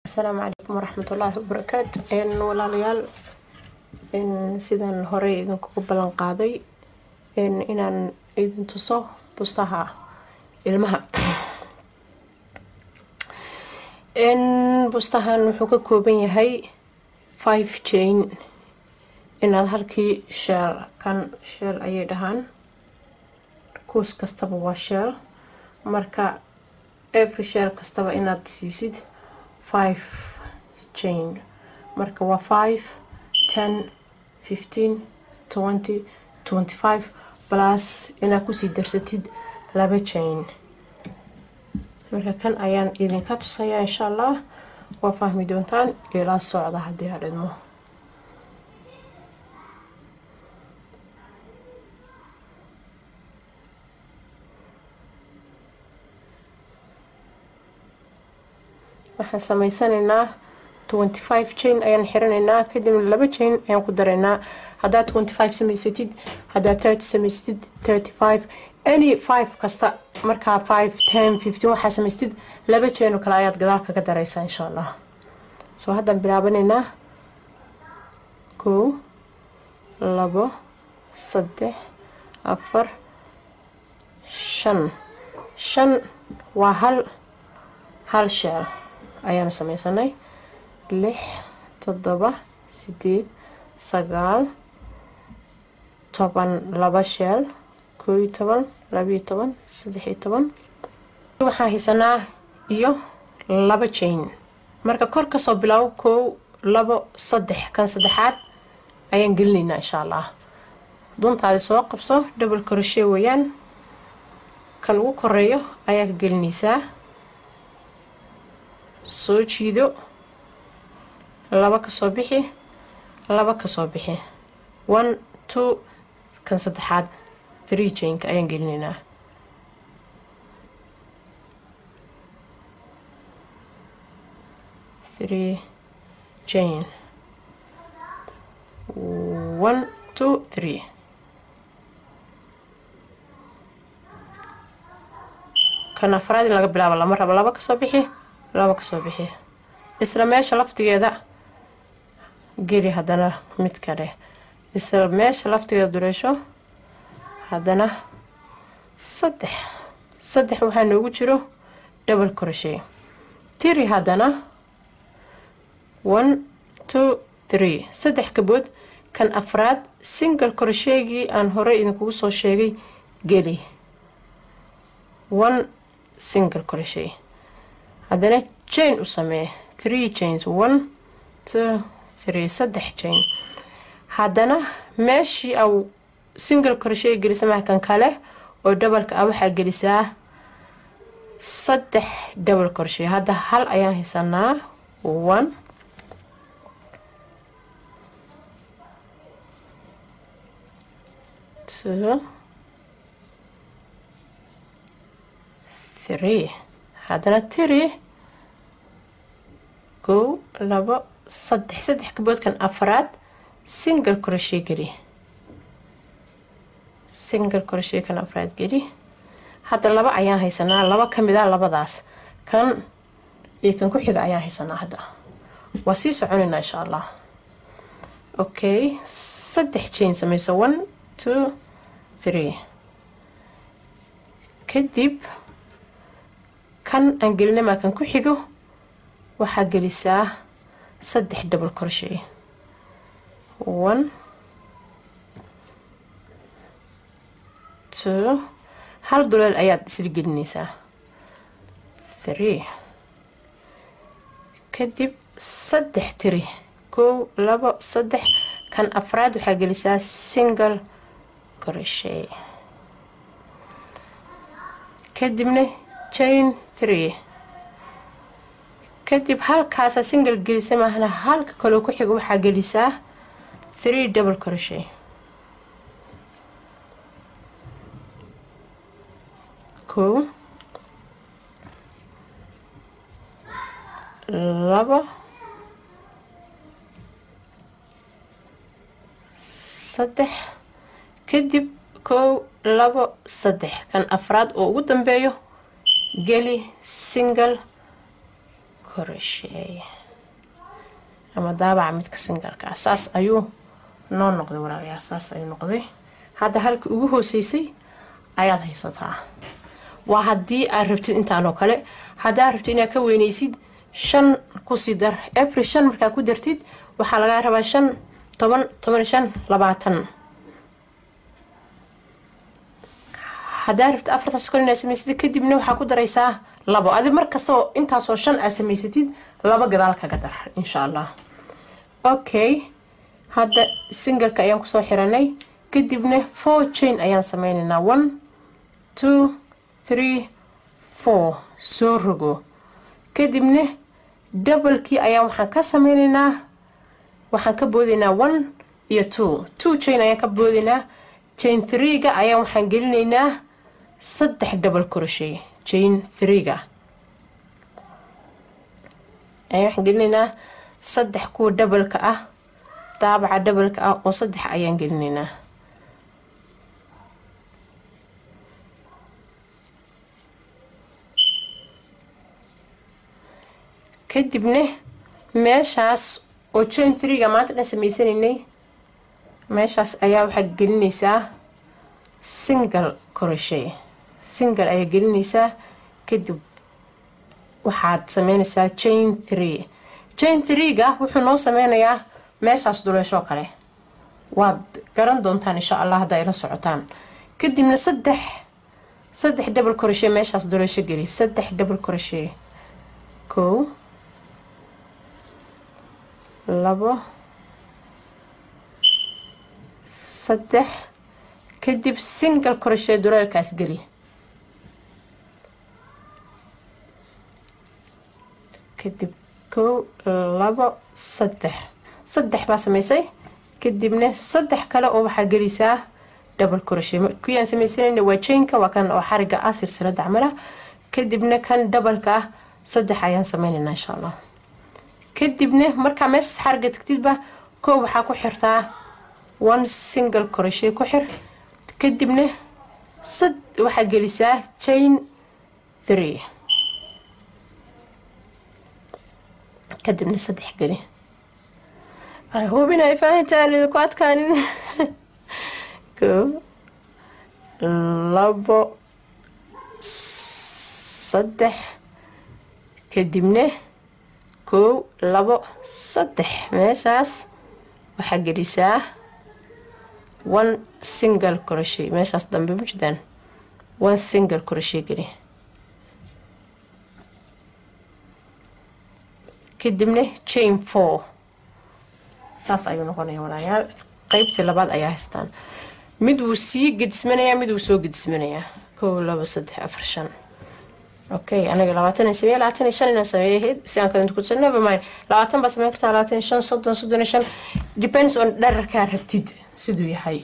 asalaamu calaykum waraxmatullaahi wabarakaatu walaalayaal sidaan horey idinkugu ballan qaaday inaan idin tuso bustaha ilmaha bustahan wuxuu ka kooban yahay five jane inaad halkii sheel kan sheel ayay dhahaan kuus kastaba waa sheel marka every sheel kastaba inaad siisid five jane marka waa five ten fifteen twenty twenty five plus inaad kusii darsatid laba jane marka kan ayaan idinka tusayaa insha allah waa fahmi doontaan ilaa socda haddii ha dhidmo waxaan sameysanaynaa twenty five jane ayaan xiranaynaa kadibna laba jane ayaan ku daraynaa haddaad twenty five samaysatid haddaad thirty samaysatid thirty five any five kasta markaa five ten fifteen waxaa samaystid laba jane oo kale ayaad gadaal kaga daraysaa insha allah soo haddaan bilaabanaynaa kow labo saddex afar shan shan waa hal hal sheel ayaanu sameysanay lix toddoba sideed sagaal toban laba sheel koo iyo toban labiyo toban saddex iyo toban waxaan haysanaa iyo laba jane marka kor kasoo bilaabo kow labo saddex kan saddexaad ayaan gelinaynaa insha allah duntaadi soo qabso double koroshe weeyaan kan ugu koreeyo ayaa ka gelinaysaa soo jiido laba kasoo bixi laba kasoo bixi one two kan saddexaad three janka ayaan gelinaynaa three jane one two three kan afraad in laga bilaabo lama rabo laba kasoo bixi laba kasoo bixi isla meesha laftigeeda geli haddana mid kale isla meesha laftigeeda dureesho haddana saddex saddex waxaa noogu jiro double crochet tiri haddana one two three saddex kabood kan afraad single crochetgii aan horey idinkugu soo sheegay geli one single crochet haddana jane u samee three janes one two three saddex jane haddana meeshii au single crochet gelisa mahkan kale oo dhabalka ah waxaa gelisaa saddex double crochet hadda hal ayaan haysanaa one two three haddana tiri kow labo saddex saddex kaboodkan afraad single crochet geli single crochet kan afraad geli hadda laba ayaan haysanaa laba kamid a labadaas kan iyo kan ku xiga ayaan haysanaa hadda waa sii soconaynaa insha allah okay saddex jane sameyso one two three kadib kan aan gelinamaa kan ku xigo waxaa gelisaa saddex double crochet one two hal duleel ayaad isla gelinaysaa three kadib saddex tiri kow labo saddex kan afraad waxaa gelisaa single crochet kadibna jane three kadib halkaasa single gelisa maahna halka kaloo ku xiga waxaa gelisaa three double crochet kow labo saddex kadib kow labo saddex kan afraad oo ugu dambeeyo geli single crochet ama daabaca midka singalka ah saas ayuu noo noqday walaalayaal saas ayuu noqday hadda halka ugu hooseysay ayaad haysataa waa haddii aad rabtid intaanoo kale haddaad rabtid inaad ka weynaysid shan kusii dar every shan markaa ku dartid waxaa lagaa rabaa shan toban toban shan labaatan haddaa rabtid afartaas kale inaad samaysatid kadibna waxaa ku daraysaa labo adi markastao intaasoo shan aad samaysatid laba gadaal kaga dar insha allah okay hadda singalka ayaan kusoo xiranay kadibna four chain ayaan sameynaynaa one two three four soo rogo kadibna doublekii ayaan waxaan ka sameynaynaa waxaan ka boodaynaa one iyo two two chain ayaan ka boodaynaa chain threega ayaan waxaan gelinaynaa saddex double crochet chain threega ayaan waxaan gelinaynaa saddex kuwa doubleka ah daabaca doubleka ah oo saddex ayaan gelinaynaa kadibna meeshaas oo chain threega maanta dhan sameysanaynay meeshaas ayaa waxaa gelinaysaa single crochet single ayaa gelinaysaa kadib waxaad sameynaysaa chain three chain threega wuxuu noo sameynayaa meeshaas duleeshoo kale waad garan doontaan insha allah hadda ayla socotaan kadibna saddex saddex double crochet meeshaas duleesho geli saddex double crochet kow labo saddex kadib single crochet duleelkaas geli kadib kow labo saddex saddex baa samaysay kadibna saddex kale oo waxaa gelisaa double crochet kuyaan sameysanayna waa chainka waa kan oo xariga ah silsilada camala kadibna kan doubleka ah saddex ayaan sameynaynaa insha allah kadibna markaa meeshaas xariga tagtidba koow waxaa ku xirtaa one single crochet ku xir kadibna sad waxaa gelisaa chain three kadibna saddex geli hubin ay fahantaan idinku adkaanin koo labo saddex kadibna kow labo saddex meeshaas waxaa gelisaa one single crochet meeshaas dambe ma jirtaan one single crochet geli kadibna chain four saas ayuu noqonaya walaayaal qeybtii labaad ayaa haystaan mid wuu sii gedismanayaa mid wuu soo gedismanayaa kow labo saddex afar shan okay anaga labaatan sameeye labaatan iyo shan inaan sameeyahayd si aan kadinta kutusa never mind labaatan baa sameyn kartaa labaatan iyo shan soddon soddon iyo shan depends on dherarkaa rabtid siduu yahay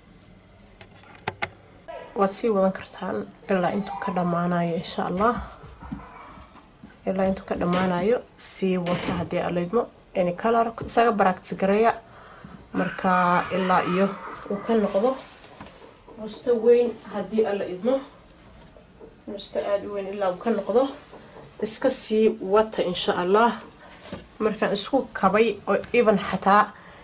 waad sii wadan kartaan ilaa intuu ka dhammaanayo insha allah ilaa intuu ka dhammaanayo sii wata haddii alaydmo any color isaga baractis gareeya marka ilaa iyo uu ka noqdo musto weyn haddii alla idmo musto aada u weyn ilaa uu ka noqdo iska sii wata insha allah markaan isku kabay oo even xataa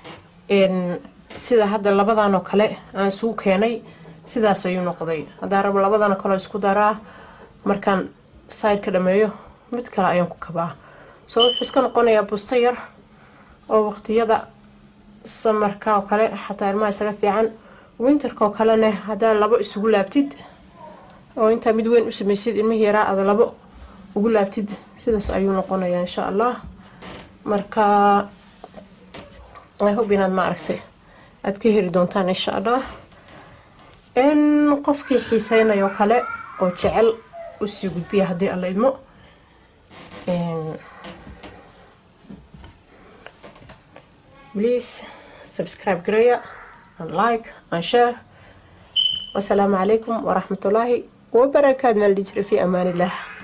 sida hadda labadan oo kale aan isugu keenay sidaas ayuu noqday haddaa rabo labadan oo kale isku daraa markaan side ka dhameeyo mid kale ayaan ku kabaa soo wuxuu iska noqonayaa busto yar oo waqtiyada samarka oo kale xataa ilmaha isaga fiican winterka oo kalena haddaa labo isugu laabtid oo intaa mid weyn u samaysid ilmihii yaraa aada labo ugu laabtid sidaas ayuu noqonayaa insha allah marka hob inaad ma aragtay aada ka heli doontaan insha allah in qofkii xiiseynayo kale oo jecel usii gudbiya haddii alla idmo please subscribe gareeya and like and share wasalaamu calaykum waraxmatullaahi wabarakaatu maal dhijira fi amaan illah